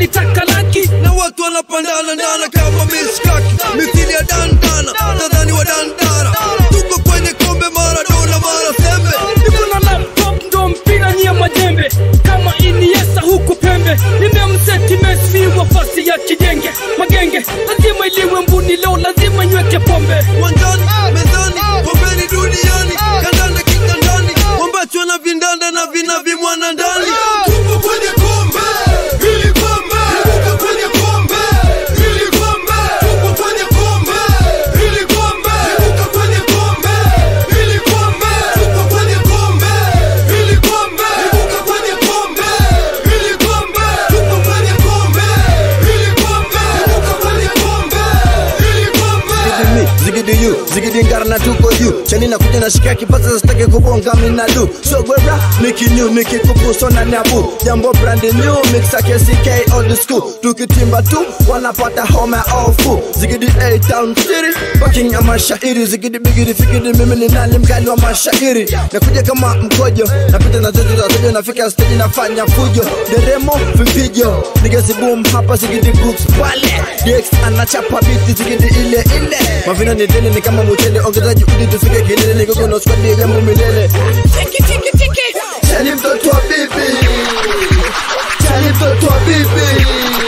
walitaka laki na watu wanapandana ndana kama mishkaki mithili ya dandana nadhani wa dandara tuko kwenye kombe maradona mara sembe niko na laptop ndo mpira nyia majembe kama iniesa huku pembe nimemseti Messi wa fasi ya kijenge magenge lazima iliwe mbuni leo lazima nyweke pombe wanjani mezani pombeni duniani kandanda kitandani wambacho na vindanda na vina vimwana ndani tupo kwenye kombe hili kombe tupo kwenye kombe hili kombe tupo kwenye kombe hili kombe tupo kwenye kombe hili kombe tupo kwenye kombe hili kombe tupo kwenye kombe hili kombe tupo kwenye kombe hili kombe tupo kwenye kombe hili kombe Zigidi mi, zigidi you, zigidi ngara na tuko you Chani na kuja na shika kipaza sitake kubonga mina do So gwera, niki new, niki kupu so na nabu Jambo brand new, mix ake CK old school Tukitimba tu, wanapata home all full Zigidi A-Town City, fucking ya mashairi Zigidi bigidi fikidi mimi ni nani mkali wa mashairi Nakuja kama mkojo, napita na zote za zojo Nafika stage nafanya fujo Deremo, vipijo, nigezi boom hapa zigidi books pale DX anachapa biti zigidi ile ile Mavina ni dele ni kama mchele Ongezaji udi tufike kilele Nikogo na squad ya jambo milele tiki tiki tiki Chani mtoto wa bibi Chani mtoto wa bibi